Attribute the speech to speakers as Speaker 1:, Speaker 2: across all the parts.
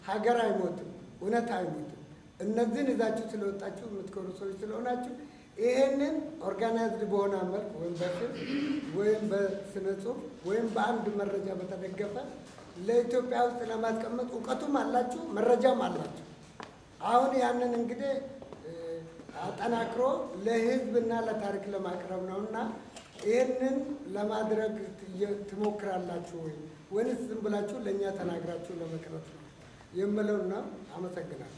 Speaker 1: ሀገር አይሞትም፣ እውነት አይሞትም። እነዚህን ይዛችሁ ስለወጣችሁ የምትኮሩ ሰዎች ስለሆናችሁ ይሄንን ኦርጋናይዝድ በሆነ መልክ ወይም በፊልም ወይም በስነ ጽሁፍ ወይም በአንድ መረጃ በተደገፈ ለኢትዮጵያ ውስጥ ለማስቀመጥ እውቀቱም አላችሁ፣ መረጃም አላችሁ። አሁን ያንን እንግዲህ እ፣ አጠናክሮ ለህዝብና ለታሪክ ለማቅረብ ነው እና ይህንን ለማድረግ ትየ- ትሞክራላችሁ ወይ ወይንስ ዝም ብላችሁ ለእኛ ተናግራችሁ ለመቅረት ነው የምለውና አመሰግናለሁ።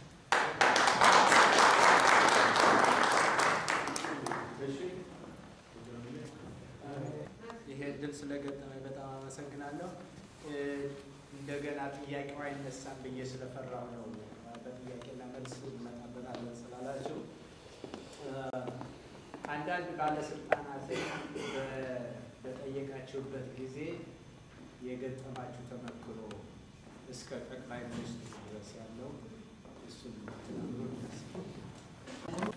Speaker 2: ይሄ እድል ስለገጠመኝ በጣም አመሰግናለሁ። እ፣ እንደገና ጥያቄው አይነሳም ብዬ ስለፈራሁ ነው በጥያቄና መልስ እንመጣበታለን ስላላችሁ እ፣ አንዳንድ ባለስልጣናትን በ- በጠየቃችሁበት ጊዜ የገጠማችሁ ተመክሮ እስከ ጠቅላይ ሚኒስትሩ ድረስ ያለው እሱን ብትነግሩ ደስ ይለኛል።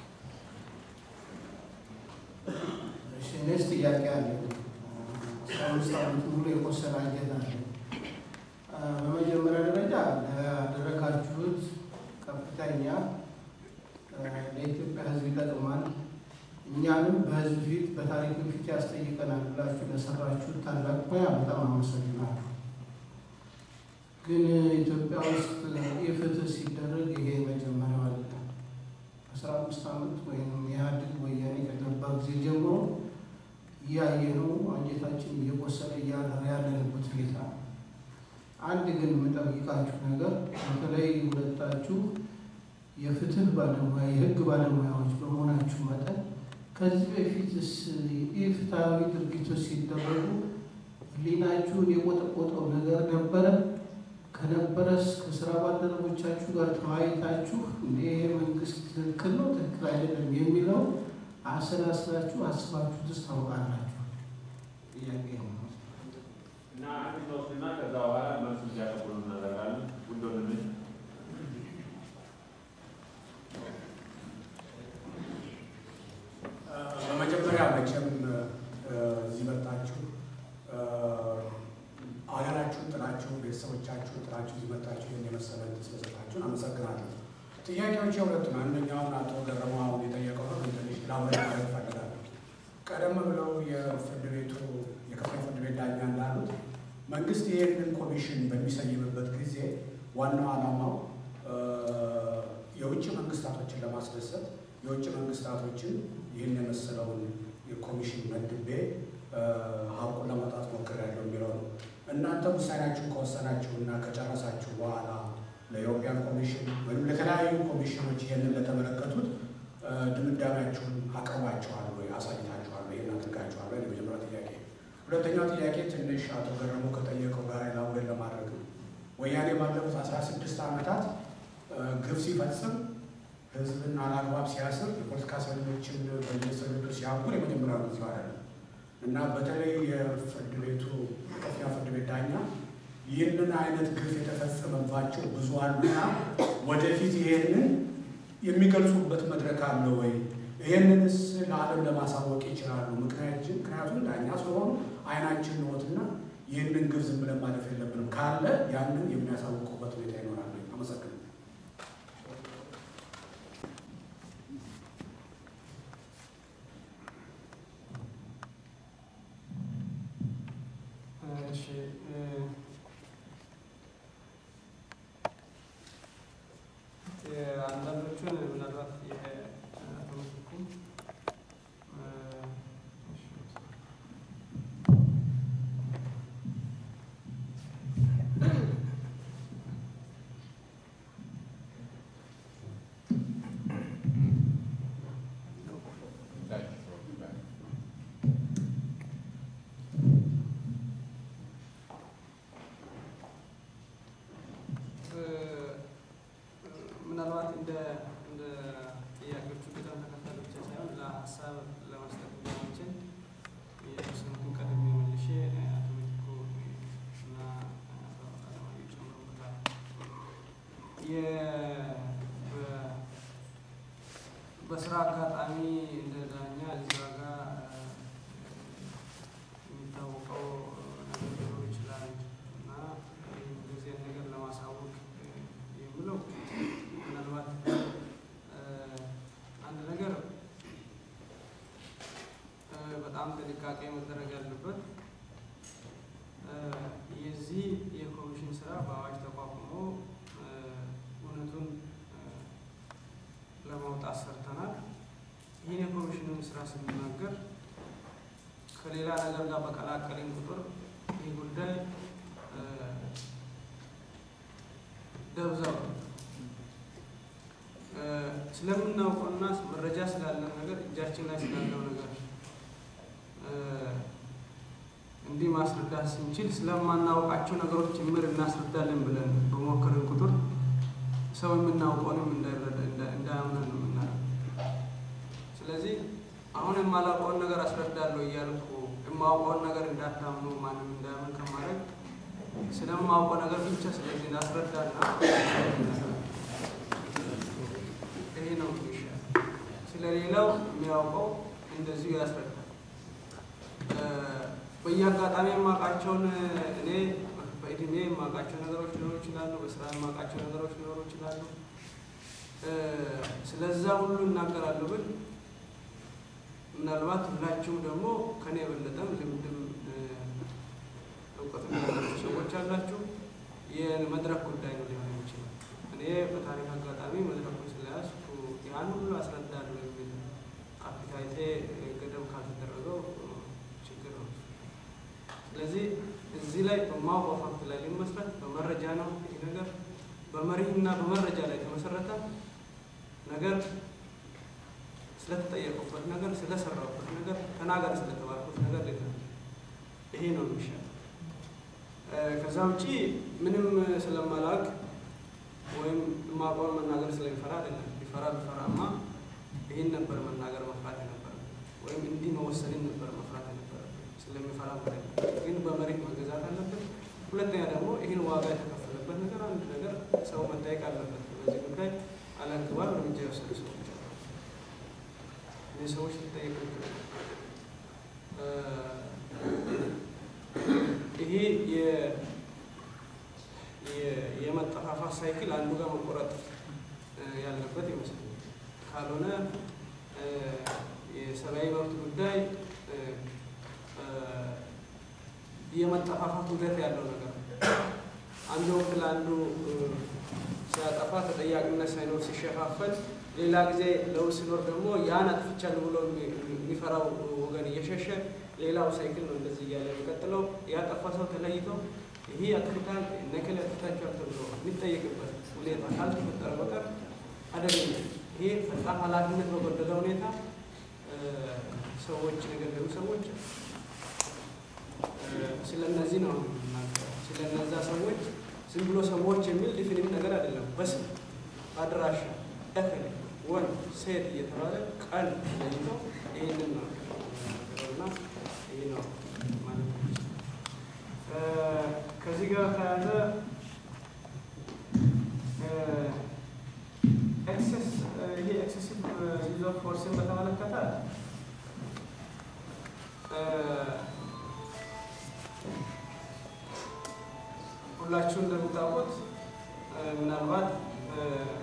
Speaker 3: እሺ እኔስ ጥያቄ አለ። አስራ አምስት ዓመት ሙሉ የቆሰለ አንጀት አለ። አ፣ በመጀመሪያ ደረጃ ላደረጋችሁት ከፍተኛ አ፣ ለኢትዮጵያ ሕዝብ ይጠቅማል፣ እኛንም በሕዝብ ፊት በታሪክ ፊት ያስጠይቀናል ብላችሁ ለሰራችሁት ታላቅ ሙያ በጣም አመሰግናለሁ። ግን ኢትዮጵያ ውስጥ የፍትህ ሲደረግ ይሄ መጀመሪያው አለ። አስራ አምስት ዓመት ወይም ኢህአዴግ ወያኔ ከገባ ጊዜ ጀምሮ እያየነው አንጀታችን እየቆሰለ እያደረ ያለንበት ሁኔታ ነው። አንድ ግን የምጠይቃችሁ ነገር በተለይ ሁለታችሁ የፍትህ ባለሙያ የህግ ባለሙያዎች በመሆናችሁ መጠን ከዚህ በፊትስ ኢፍትሐዊ ድርጊቶች ሲደረጉ ህሊናችሁን የቆጠቆጠው ነገር ነበረ? ከነበረስ ከስራ ባልደረቦቻችሁ ጋር ተወያይታችሁ እንደ መንግስት ትክክል ነው ትክክል አይደለም የሚለው አሰላስላችሁ አስባችሁትስ ታውቃላችሁ? ጥያቄ ነው።
Speaker 4: እና አንድ ሶስትና ከዛ በኋላ መልሱ እንዲያቀብሉ እናደርጋለን። ውድ ወንድሜ
Speaker 5: በመጀመሪያ መቼም እ፣ እዚህ መጣችሁ እ፣ አገራችሁን ጥላችሁ ቤተሰቦቻችሁን ጥላችሁ እዚህ መጣችሁ ይህን የመሰለ ዕድል ስለሰጣችሁን አመሰግናለሁ። ጥያቄዎች የሁለቱ ነው። አንደኛውን አቶ ገረማ አሁን የጠየቀው ነው። ግን ትንሽ ላብረት ማለት እፈልጋለሁ። ቀደም ብለው የፍርድ ቤቱ የከፍተኛ ፍርድ ቤት ዳኛ እንዳሉት መንግስት ይህንን ኮሚሽን በሚሰይምበት ጊዜ ዋናው ዓላማው እ፣ የውጭ መንግስታቶችን ለማስደሰት የውጭ መንግስታቶችን ይህን የመሰለውን የኮሚሽን መድቤ እ፣ ሀቁን ለማውጣት ሞክሬያለሁ የሚለው ነው። እናንተ ውሳኔያችሁን ከወሰናችሁ እና ከጨረሳችሁ በኋላ ለኢሮፒያን ኮሚሽን ወይም ለተለያዩ ኮሚሽኖች ይህንን ለተመለከቱት እ፣ ድምዳሜያችሁን አቅርባችኋል ወይ አሳይታችኋል ወይ ይህን አድርጋችኋል ወይ? የመጀመሪያው ጥያቄ። ሁለተኛው ጥያቄ ትንሽ አቶ ገረሙ ከጠየቀው ጋር ላውሬን ለማድረግ ነው። ወያኔ ባለፉት አስራ ስድስት ዓመታት እ፣ ግፍ ሲፈጽም ህዝብን አላግባብ ሲያስር የፖለቲካ እስረኞችን በየእስር ቤቱ ሲያጉር የመጀመሪያው ጊዜ አይደለም እና በተለይ የፍርድ ቤቱ የከፍተኛ ፍርድ ቤት ዳኛ ይህንን አይነት ግፍ የተፈጸመባቸው ብዙ አሉና ወደፊት ይሄንን የሚገልጹበት መድረክ አለ ወይ? ይህንንስ ለዓለም ለማሳወቅ ይችላሉ? ምክንያቱም ምክንያቱም ዳኛ ስለሆኑ አይናችን ነዎትና ይህንን ግፍ ዝም ብለን ማለፍ የለብንም ካለ ያንን የሚያሳውቁበት ሁኔታ ይኖራል። አመሰግናለሁ።
Speaker 3: እሺ እ፣ የአንዳንዶቹን ምናልባት የአቶ ምትኩ እ፣ እሺ፣ እ፣ ምናልባት እንደ እንደ ጥያቄዎቹ ቅደም ተከተል ብቻ ሳይሆን ለሀሳብ ለመስጠት እንዲያመችን የስምኩን ቀድሜ መልሼ አቶ ምትኩ እና አቶ አለማየሁ ይጨምሩበታል። የ- በ- በስራ አጋጣሚ እንደ ዳኛ እዛ ጋር የሚታወቀው ነገር ሊኖር ይችላል እና እንደዚህ አይነት ነገር ለማሳወቅ ጥንቃቄ መደረግ ያለበት እ፣ የዚህ የኮሚሽን ስራ በአዋጅ ተቋቁሞ እ፣ እውነቱን እ፣ ለማውጣት ሰርተናል። ይህን የኮሚሽኑን ስራ ስንናገር ከሌላ ነገር ጋር በቀላቀልን ቁጥር ይህ ጉዳይ እ፣ ደብዛው እ፣ ስለምናውቀውና መረጃ ስላለን ነገር እጃችን ላይ ስላለው ነገር እ፣ እንዲህ ማስረዳት ስንችል ስለማናውቃቸው ነገሮች ጭምር እናስረዳለን ብለን በሞከርን ቁጥር ሰው የምናውቀውንም እንዳይረዳ እንዳ- እንዳያምነን ነው የምናደርገው። ስለዚህ አሁን የማላውቀውን ነገር አስረዳለሁ እያልኩ የማውቀውን ነገር እንዳታምኑ ማንም እንዳያምን ከማድረግ ስለማውቀው ነገር ብቻ ስለዚህ እንዳስረዳና ይሄ ነው የሚሻል። ስለሌላው የሚያውቀው እንደዚሁ ያስረዳል። እ፣ በየአጋጣሚ የማውቃቸውን እኔ በእድሜ የማውቃቸው ነገሮች ሊኖሩ ይችላሉ። በስራ የማውቃቸው ነገሮች ሊኖሩ ይችላሉ። እ፣ ስለዛ ሁሉ እናገራለሁ ብል ምናልባት ሁላችሁም ደግሞ ከኔ የበለጠም ልምድም እ፣ እውቀትም ያላችሁ ሰዎች አላችሁ። የመድረክ ጉዳይ ነው ሊሆን የሚችለው። እኔ በታሪክ አጋጣሚ መድረኩን ስለያዝኩ ያን ሁሉ አስረዳለሁ የሚል ካፒታይቴ ገደብ ካልተደረገው እ፣ ችግር ነው። ስለዚህ እዚህ ላይ በማውቀው ፋክት ላይ ሊመስረት በመረጃ ነው ይህ ነገር በመሪህና በመረጃ ላይ የተመሰረተ ነገር ስለተጠየቁበት ነገር ስለሰራሁበት ነገር ተናገር ስለተባልኩት ነገር ሌላ ይሄ ነው የሚሻል። እ፣ ከዛ ውጪ ምንም ስለማላውቅ ወይም የማውቀውን መናገር ስለሚፈራ አይደለም። ቢፈራ ቢፈራማ ይህን ነበር መናገር መፍራት የነበረ ወይም እንዲህ መወሰንን ነበር መፍራት የነበረ ስለሚፈራ ማለት ነው። ግን በመሬት መገዛት አለበት። ሁለተኛ ደግሞ ይህን ዋጋ የተከፈለበት ነገር አንድ ነገር ሰው መጠየቅ አለበት። በዚህ ጉዳይ አላግባብ እርምጃ የወሰዱ ሰዎች አሉ። እነዚህ ሰዎች ሊጠየቁ ይገባል። እ፣ ይሄ የ- የ- የመጠፋፋት ሳይክል አንዱ ጋር መቆረጥ እ፣ ያለበት ይመስላል። ካልሆነ እ፣ የሰብአዊ መብት ጉዳይ እ፣ እ፣ የመጠፋፋት ውደት ያለው ነገር ነው። አንዱ ወቅት ለአንዱ እ፣ ሲያጠፋ ተጠያቂነት ሳይኖር ሲሸፋፈል፣ ሌላ ጊዜ ለውጥ ሲኖር ደግሞ ያን አጥፍቻለሁ ብሎ የሚ- የሚፈራው ወገን እየሸሸ ሌላው ሳይክል ነው እንደዚህ እያለ የሚቀጥለው። ያጠፋ ሰው ተለይቶ ይህ አጥፍታል ነክል አጥፍታችኋል ተብሎ የሚጠየቅበት ሁኔታ ካልተፈጠረ በቀር አደገኛ ይሄ በጣም ኃላፊነት በጎደለ ሁኔታ እ፣ ሰዎች የገደሉ ሰዎች እ፣ ስለ እነዚህ ነው የምናገረው። ስለ እነዛ ሰዎች ዝም ብሎ ሰዎች የሚል ዲፊኒት ነገር አይደለም። በስም አድራሻ፣ እክል፣ ወንድ፣ ሴት እየተባለ ቀን ለይቶ ይህንን ነው እና ይህ ነው ማለት ነው። እ፣ ከዚህ ጋር ተያያዘ ኤክሴስ ይሄ ኤክሴሲቭ ዩዝ ኦፍ ፎርስን በተመለከተ እ፣ ሁላችሁ እንደምታውቁት እ፣ ምናልባት እ፣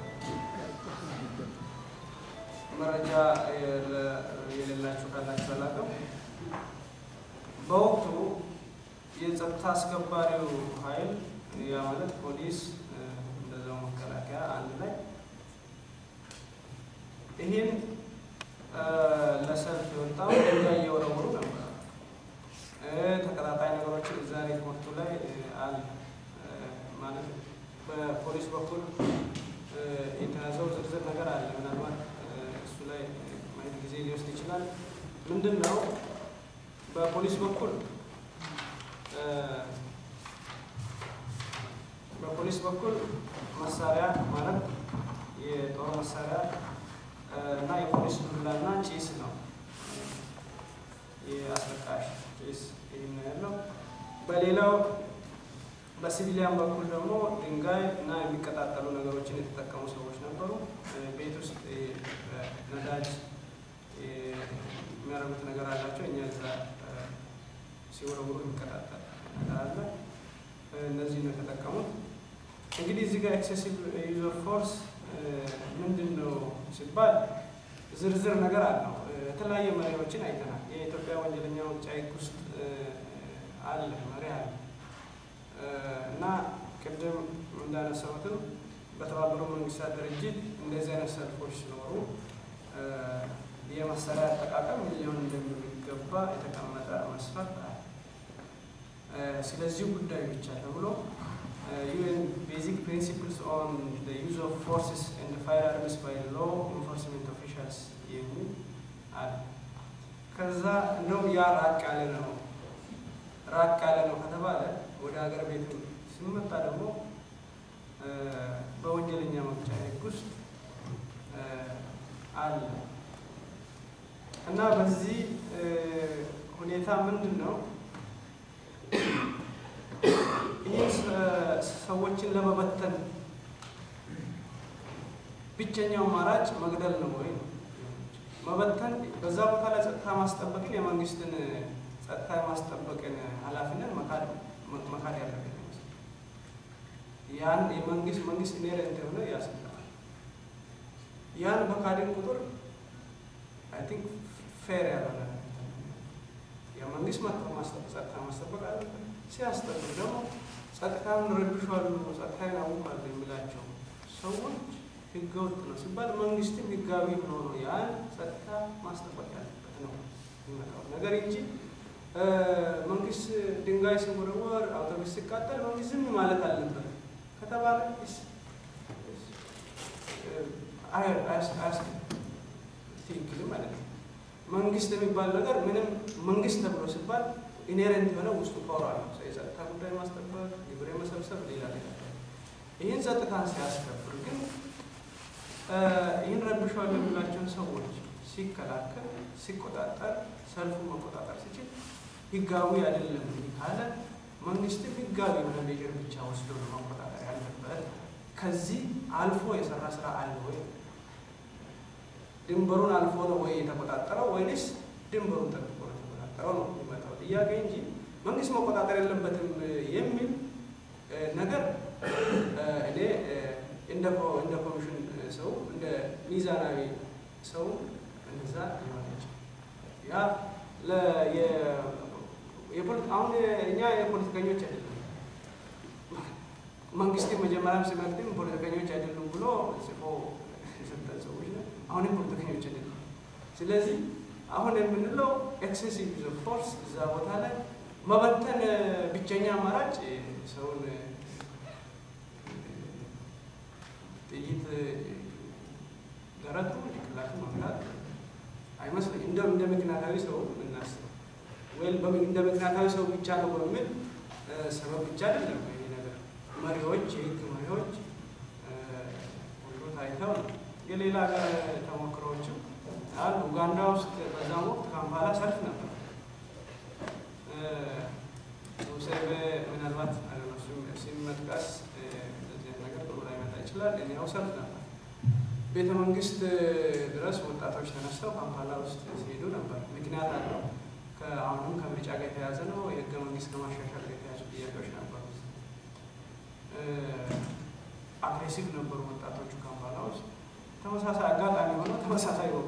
Speaker 3: መረጃ የለ- የሌላችሁ ካላችሁ አላውቅም። በወቅቱ የጸጥታ አስከባሪው ኃይል ያ ማለት ፖሊስ እ፣ እንደዛው መከላከያ አንድ ላይ ይህን እ፣ ለሰልፍ የወጣው ድንጋይ እየወረወሩ ነበር። እ፣ ተቀጣጣይ ነገሮችን እዛ ሪፖርቱ ላይ እ፣ አለ እ፣ ማለት በፖሊስ በኩል እ፣ የተያዘው ዝርዝር ነገር አለ። ምናልባት እ፣ እሱ ላይ እ፣ ማየት ጊዜ ሊወስድ ይችላል። ምንድን ነው በፖሊስ በኩል እ፣ በፖሊስ በኩል መሳሪያ ማለት የጦር መሳሪያ እ፣ እና የፖሊስ ዱላና ጭስ ነው። የአስለቃሽ ጭስ ይህ ነው ያለው። በሌላው በሲቪሊያን በኩል ደግሞ ድንጋይ እና የሚቀጣጠሉ ነገሮችን የተጠቀሙ ሰዎች ነበሩ። እ፣ ቤት ውስጥ እ፣ ነዳጅ እ፣ የሚያደርጉት ነገር አላቸው። እኛ እዛ እ፣ ሲወረውሩ የሚቀጣጠል ነገር አለ። እ፣ እነዚህ ነው የተጠቀሙት። እንግዲህ እዚህ ጋር ኤክሴሲቭ ዩዝ ኦፍ ፎርስ ምንድን ነው ሲባል ዝርዝር ነገር አለው። እ፣ የተለያየ መሪዎችን አይተናል። የኢትዮጵያ ወንጀለኛ መቅጫ ሕግ ውስጥ አለ መሪ አለ እና ቅድም እንዳነሳሁትም በተባበሩት መንግስታት ድርጅት እንደዚህ አይነት ሰልፎች ሲኖሩ የመሳሪያ አጠቃቀም ምን ሊሆን እንደሚገባ የተቀመጠ መስፈርት አለ። ስለዚህ ጉዳይ ብቻ ተብሎ ዩኤን ቤዚክ ፕሪንሲፕልስ ኦን ዩዝ ኦፍ ፎርስስ ኤንድ ፋየር አርምስ ባይ ሎ ኢንፎርስመንት ኦፊሻልስ የሚል አለ። ከዛ እንደውም ያ ራቅ ያለ ነው ራቅ ያለ ነው ከተባለ ወደ ሀገር ቤት ሲመጣ ደግሞ በወንጀለኛ መቅጫ ሕግ ውስጥ አለ እና በዚህ ሁኔታ ምንድን ነው ይህ ሰዎችን ለመበተን ብቸኛው አማራጭ መግደል ነው ወይ? መበተን በዛ ቦታ ላይ ጸጥታ ማስጠበቅን የመንግስትን ጸጥታ የማስጠበቅን ኃላፊነት መካድ መካድ ያለበት ያን የመንግስት መንግስት ኢንሄረንት የሆነ ያስፈልጋል። ያን በካድን ቁጥር አይ ቲንክ ፌር ያልሆነ የመንግስት ጸጥታ ማስጠበቅ አለበት። ሲያስጠብቅ ደግሞ ጸጥታውን ረብሿሉ፣ ጸጥታን ያውቃሉ የሚላቸው ሰዎች ህገወጥ ነው ሲባል መንግስትም ህጋዊ ሆኖ ነው ያን ጸጥታ ማስጠበቅ ያለበት ነው የሚመጣው ነገር እንጂ መንግስት ድንጋይ ሲወረወር፣ አውቶቡስ ሲቃጠል መንግስት ዝም ማለት አለበት ከተባለ ትክክል ማለት ነው። መንግስት የሚባል ነገር ምንም መንግስት ተብሎ ሲባል ኢኔረንት የሆነ ውስጡ ፓወር አለው። የጸጥታ ጉዳይ ማስጠበቅ፣ ግብር መሰብሰብ፣ ሌላ ሌላ ይህን ጸጥታን ሲያስከብር ግን ይህን ረብሻል የሚላቸውን ሰዎች ሲከላከል፣ ሲቆጣጠር፣ ሰልፉን መቆጣጠር ሲችል ህጋዊ አይደለም ካለ መንግስትም ህጋዊ የሆነ ሜጀር ብቻ ወስዶ ነው መቆጣጠር ያለበት። ከዚህ አልፎ የሰራ ስራ አለ ወይ? ድንበሩን አልፎ ነው ወይ የተቆጣጠረው ወይንስ ድንበሩን ጠብቆ ነው የተቆጣጠረው ነው የሚመጣው ጥያቄ እንጂ መንግስት መቆጣጠር የለበትም የሚል ነገር እኔ እንደ ኮሚሽን ሰው እንደ ሚዛናዊ ሰው እንደዛ ሊሆነች ያ አሁን እኛ የፖለቲከኞች አይደለም መንግስት መጀመሪያም ሲመክትም ፖለቲከኞች አይደሉም ብሎ ጽፎ የሰጠን ሰዎች ነው። አሁንም ፖለቲከኞች አይደሉም። ስለዚህ አሁን የምንለው ኤክሴሲቭ ዩዝ ኦፍ ፎርስ እዛ ቦታ ላይ መበተን ብቸኛ አማራጭ ሰውን ጥይት ደረቱ ጭንቅላቱ መምታት አይመስለኝም። እንደ እንደ ምክንያታዊ ሰው የምናስበው ወይም እንደ ምክንያታዊ ሰው ብቻ ነው በሚል ሰበብ ብቻ አይደለም ይሄ ነገር። መሪዎች፣ የህግ መሪዎች ሁሉ ታይተው ነው። የሌላ ሀገር ተሞክሮዎችም አሉ። ኡጋንዳ ውስጥ በዛም ወቅት ካምፓላ ሰልፍ ነበር። ሙሴቬ ምናልባት ሲመጥቀስ እንደዚህ ነገር ጥሩ ላይመጣ ይችላል። እኛው ሰልፍ ነበር። ቤተ መንግስት ድረስ ወጣቶች ተነስተው ካምፓላ ውስጥ ሲሄዱ ነበር። ምክንያት አለው። አሁንም ከምርጫ ጋር የተያዘ ነው። የህገ መንግስት ከማሻሻል ጋር የተያዙ ጥያቄዎች ነበሩ። አግሬሲቭ ነበሩ ወጣቶቹ ካምፓላ ውስጥ። ተመሳሳይ አጋጣሚ ሆነው ተመሳሳይ ወቁ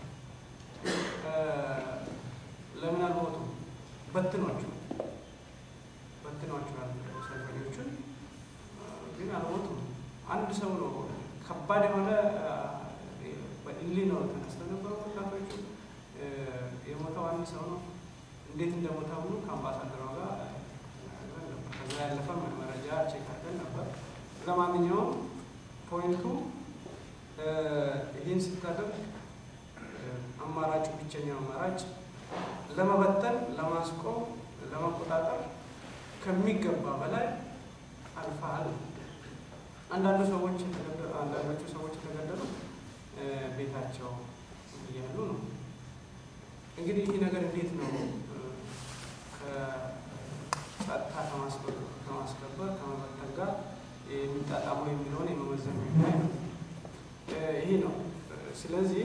Speaker 3: ለምን አልሞቱ? በትኖቹ በትኗቸዋል ሰልፈኞቹን፣ ግን አልሞቱም። አንድ ሰው ነው ከባድ የሆነ በኢሊ ነው ተነስተው ነበሩ ወጣቶቹ። የሞተው አንድ ሰው ነው። እንዴት እንደሞተ ሁሉ ከአምባሳደሯ ጋር ከዛ ያለፈ መረጃ ቼክ አድርገን ነበር። ለማንኛውም ፖይንቱ ይህን ስታደርግ አማራጩ ብቸኛው አማራጭ ለመበተን፣ ለማስቆም፣ ለመቆጣጠር ከሚገባ በላይ አልፈሃል። አንዳንዱ ሰዎች አንዳንዶቹ ሰዎች የተገደሉ ቤታቸው እያሉ ነው። እንግዲህ ይህ ነገር እንዴት ነው ከጸጥታ ከማስከበር ከመበተን ጋር የሚጣጣመው የሚለውን የመመዘን ጉዳይ ነው። ይሄ ነው። ስለዚህ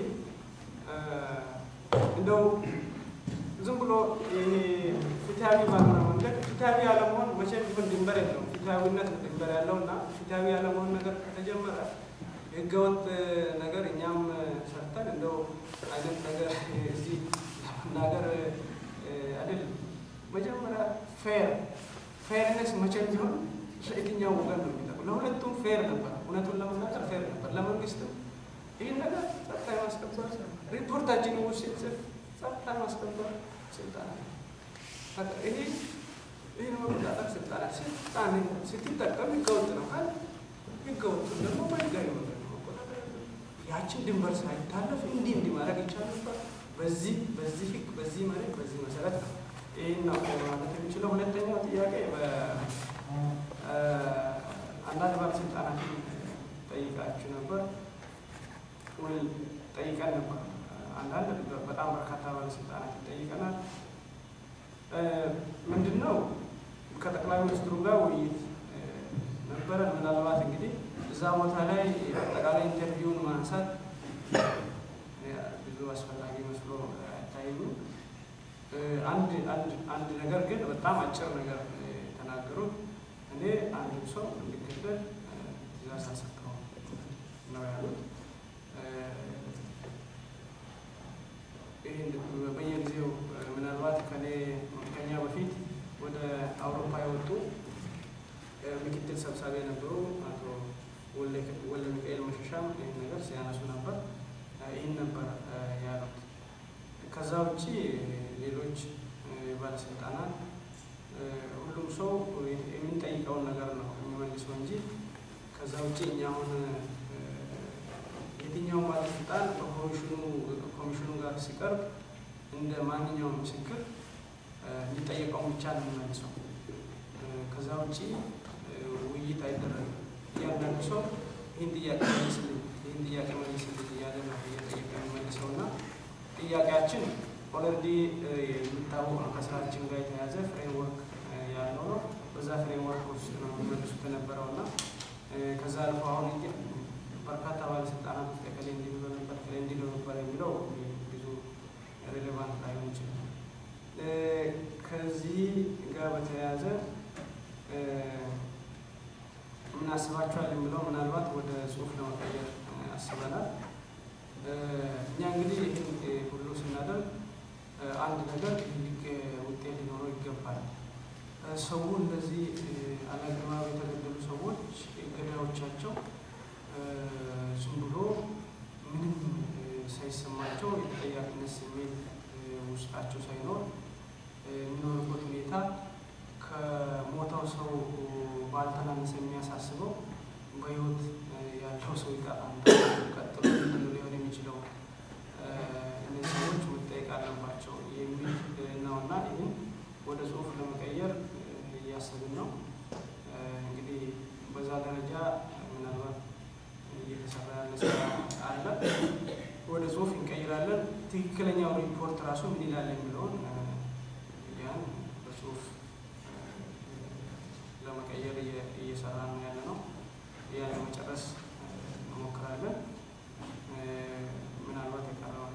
Speaker 3: እንደው ዝም ብሎ ይሄ ፍትሃዊ ባልሆነ መንገድ ፍትሃዊ ያለመሆን መቼም ቢሆን ድንበር የለውም። ፍትሃዊነት ድንበር ያለው እና ፍትሃዊ ያለመሆን ነገር ከተጀመረ ህገወጥ ነገር እኛም ሰርተን እንደው አይነት ነገር እዚህ ለመናገር አይደለም። መጀመሪያ ፌር ፌርነስ መቼም ቢሆን ለየትኛው ወገን ነው የሚጠቅመው? ለሁለቱም ፌር ነበር። እውነቱን ለመናገር ፌር ነበር። ለመንግስትም ይህን ነገር ጸጥታ የማስከበር ሪፖርታችን ውስጥ ሲጽፍ ጸጥታ የማስከበር ስልጣን አለ። ይሄ ይህን መቆጣጠር ስልጣን አለ። ስልጣን ስትጠቀም ህገወጥ ነው ካል ህገወጡን ደግሞ በህጋዊ መንገድ ነው መቆጣጠር ያለብን። ያችን ድንበር ሳይታለፍ እንዲህ እንዲህ ማድረግ ይቻል ነበር። በዚህ በዚህ ህግ በዚህ መሬት በዚህ መሰረት ነው ይህን ነው ማለት የሚችለው። ሁለተኛው ጥያቄ አንዳንድ ባለስልጣናትን ጠይቃችሁ ነበር ወይ ጠይቀን ነበር። አንዳንድ በጣም በርካታ ባለስልጣናት ጠይቀናል። ምንድን ነው ከጠቅላይ ሚኒስትሩ ጋር ውይይት ነበረ። ምናልባት እንግዲህ እዛ ቦታ ላይ አጠቃላይ ኢንተርቪውን ማንሳት ብዙ አስፈላጊ መስሎ አይታየኝም። አንድ አንድ አንድ ነገር ግን በጣም አጭር ነገር የተናገሩት እኔ አንድ ሰው እንዲገደል ትእዛዝ አልሰጠሁም ነው ያሉት። ይህን በየጊዜው ምናልባት ከኔ ከኛ በፊት ወደ አውሮፓ የወጡ ምክትል ሰብሳቢ የነበሩ አቶ ወለ ሚካኤል መሸሻም ይህን ነገር ሲያነሱ ነበር። ይህን ነበር ያሉት። ከዛ ውጭ ሌሎች ባለስልጣናት ሁሉም ሰው የምንጠይቀውን ነገር ነው የሚመልሰው እንጂ ከዛ ውጭ እኛ አሁን የትኛውም ባለስልጣን በኮሚሽኑ ኮሚሽኑ ጋር ሲቀርብ እንደ ማንኛውም ምስክር የሚጠየቀውን ብቻ ነው የሚመልሰው። ከዛ ውጭ ውይይት አይደረግም። እያንዳንዱ ሰው ይህን ጥያቄ መልስልኝ፣ ይህን ጥያቄ መልስልኝ እያለ ነው እየጠየቀ የሚመልሰው እና ጥያቄያችን ኦልሬዲ የሚታወቅ ነው። ከስራችን ጋር የተያዘ ፍሬምወርክ ያለው ነው። በዛ ፍሬምወርክ ውስጥ ነው የሚመልሱት የነበረው እና ከዛ አልፎ አሁን በርካታ ባለስልጣናት ውስጥ ከሌ እንዲህ ብሎ ነበር ከሌ እንዲህ ብሎ ነበር የሚለው ብዙ ሬሌቫንት ላይሆን ይችላል። ከዚህ ጋር በተያያዘ ምን አስባችኋል የሚለው ምናልባት ወደ ጽሁፍ ለመቀየር አስበናል። እኛ እንግዲህ ይህን ሁሉ ስናደርግ አንድ ነገር ትልቅ ውጤት ሊኖረው ይገባል። ሰው እንደዚህ አላግባብ የተገደሉ ሰዎች ገዳዮቻቸው ዝም ብሎ ምንም ሳይሰማቸው የተጠያቂነት ስሜት ውስጣቸው ሳይኖር የሚኖርበት ሁኔታ ከሞተው ሰው ባልተናነሰ የሚያሳስበው በህይወት ያለው ሰው ይጠፋል። ቀጥሎ ምንድን ነው ሊሆን የሚችለው? እነዚህ ሰዎች መጠየቅ አለባቸው የሚል ነውና ይህን ወደ ጽሁፍ ለመቀየር እያሰብን ነው። እንግዲህ በዛ ደረጃ ምናልባት እየተሰራ ያለ ስራ አለ። ወደ ጽሁፍ እንቀይራለን። ትክክለኛው ሪፖርት ራሱ ምን ይላል የሚለውን ያን በጽሁፍ ለመቀየር እየሰራ ነው ያለ ነው። ያን ለመጨረስ እንሞክራለን። ምናልባት የቀረዋል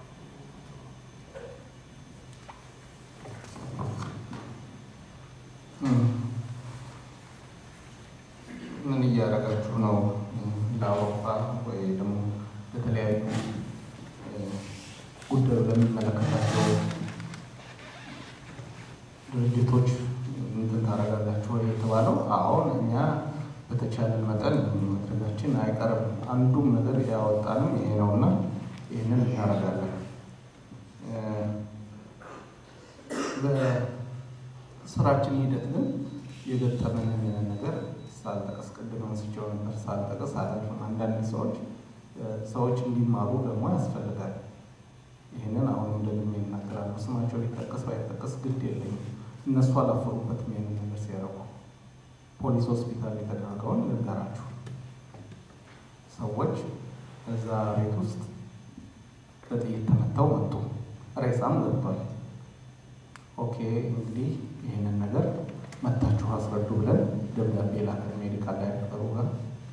Speaker 6: ምን እያደረጋችሁ ነው? ለአውሮፓ ወይ ደግሞ ለተለያዩ ጉዳዩ ለሚመለከታቸው ድርጅቶች እንትን ታደርጋላችሁ ወይ የተባለው፣ አሁን እኛ በተቻለን መጠን ማድረጋችን አይቀርም። አንዱም ነገር ያወጣንም ይሄ ነውና ይህንን እናደርጋለን። በስራችን ሂደት ግን የገጠመንን ነገር ሳልጠቀስ ቅድም አንስቼው ነበር፣ ሳልጠቀስ አላልፍም። አንዳንድ ሰዎች ሰዎች እንዲማሩ ደግሞ ያስፈልጋል። ይህንን አሁንም ደግሜ ይናገራሉ። ስማቸው ሊጠቀስ ባይጠቀስ ግድ የለኝም። እነሱ አላፈሩበትም ይህንን ነገር ሲያደርጉ። ፖሊስ ሆስፒታል የተደረገውን ልንገራችሁ። ሰዎች እዛ ቤት ውስጥ በጥይት ተመተው መጡ። ሬሳም ገብቷል። ኦኬ እንግዲህ ይህንን ነገር መታችሁ አስረዱ ብለን ደብዳቤ ላከን። ሜዲካል ዳይሬክተሩ ጋር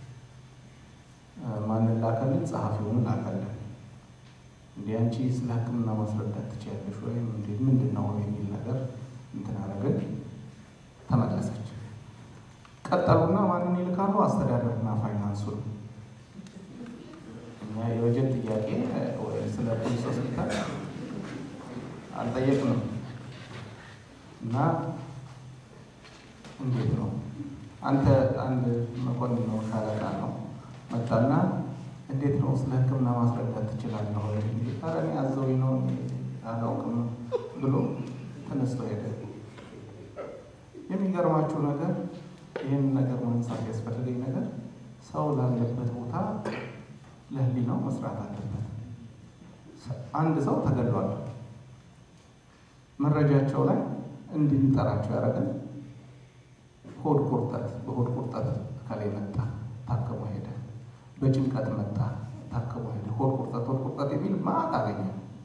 Speaker 6: ማንን ላከልን? ጸሐፊውን ላከልን። እንዲህ አንቺ ስለ ሕክምና ማስረዳት ትችያለሽ ወይም እንዴት ምንድን ነው የሚል ነገር እንትን አደረግን። ተመለሰች። ቀጠሉና ማንን ይልካሉ? አስተዳደርና ፋይናንሱን ጥያቄ ወይም ስለ ፖሊስ ሆስፒታል አልጠየቅንም እና እንዴት ነው አንተ አንድ መኮንን ነው ሻለቃ ነው መጣና እንዴት ነው ስለ ሕክምና ማስረዳት ትችላለህ ወይ? ኧረ እኔ አዘውኝ ነው እኔ አላውቅም ብሎ ተነስቶ ሄደ። የሚገርማችሁ ነገር ይህን ነገር ማንሳት ያስፈልገኝ ነገር ሰው ላለበት ቦታ ለህሊናው መስራት አለበት። አንድ ሰው ተገድሏል። መረጃቸው ላይ እንድንጠራቸው ያደረገን ሆድ ቁርጠት፣ በሆድ ቁርጠት ከላይ መጣ ታክሞ ሄደ። በጭንቀት መጣ ታክሞ ሄደ። ሆድ ቁርጠት ሆድ ቁርጠት የሚል ማት አገኘ።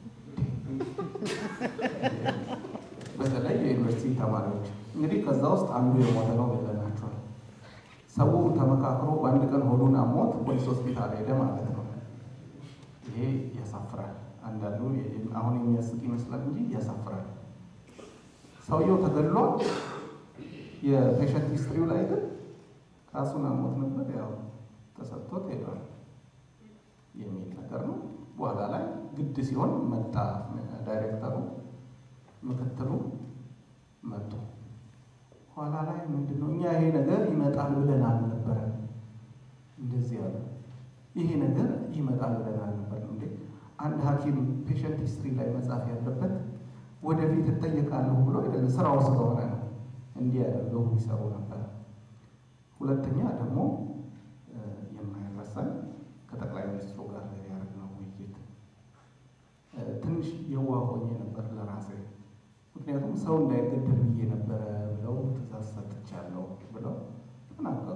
Speaker 6: በተለይ የዩኒቨርሲቲ ተማሪዎች እንግዲህ ከዛ ውስጥ አንዱ የሞተ ነው ብለናቸዋል። ሰው ተመካክሮ በአንድ ቀን ሆዱን አሞት ፖሊስ ሆስፒታል ሄደ ማለት ነው። ይሄ ያሳፍራል። አንዳንዱ አሁን የሚያስቅ ይመስላል እንጂ ያሳፍራል። ሰውየው ተገድሏል። የፔሸንት ሂስትሪው ላይ ግን ራሱን አሞት ነበር ያው ተሰጥቶት ሄዷል የሚል ነገር ነው። በኋላ ላይ ግድ ሲሆን መጣ ዳይሬክተሩ፣ ምክትሉ መጡ። ኋላ ላይ ምንድን ነው እኛ ይሄ ነገር ይመጣል ብለን አልነበረም። እንደዚህ ያለ ይሄ ነገር ይመጣል ብለን አልነበረም። እንዴ አንድ ሐኪም ፔሸንት ሂስትሪ ላይ መጻፍ ያለበት ወደፊት እጠየቃለሁ ብሎ አይደለም፣ ስራው ስለሆነ ነው። እንዲህ ያደርገው ይሰሩ ነበር። ሁለተኛ ደግሞ የማይረሳኝ ከጠቅላይ ሚኒስትሩ ጋር ያደረግነው ውይይት ትንሽ የዋህ ሆኜ ነበር ለራሴ። ምክንያቱም ሰው እንዳይገደል ብዬ ነበረ ብለው ትእዛዝ ሰጥቻለሁ ብለው ተናገሩ።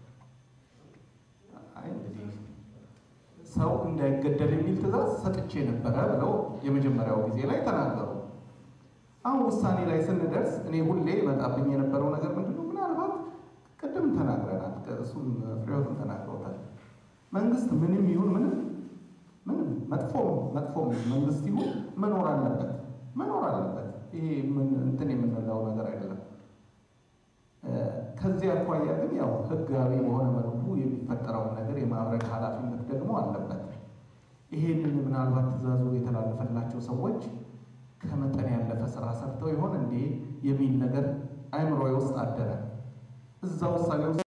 Speaker 6: አይ እንግዲህ ሰው እንዳይገደል የሚል ትእዛዝ ሰጥቼ ነበረ ብለው የመጀመሪያው ጊዜ ላይ ተናገሩ። አሁን ውሳኔ ላይ ስንደርስ እኔ ሁሌ ይመጣብኝ የነበረው ነገር ምንድን ነው? ምናልባት ቅድም ተናግረናል፣ እሱም ፍሬዎትም ተናግረውታል። መንግስት ምንም ይሁን ምንም ምንም መጥፎ መጥፎ መንግስት ይሁን መኖር አለበት መኖር አለበት። ይሄ ምን እንትን የምንለው ነገር አይደለም። ከዚህ አኳያ ግን ያው ህጋዊ በሆነ መልኩ የሚፈጠረውን ነገር የማብረድ ኃላፊነት ደግሞ አለበት። ይሄንን ምናልባት ትእዛዙ የተላለፈላቸው ሰዎች ከመጠን ያለፈ ስራ ሰርተው ይሆን እንዴ የሚል ነገር አይምሮዬ ውስጥ አደረ። እዛ ውሳኔ ውስጥ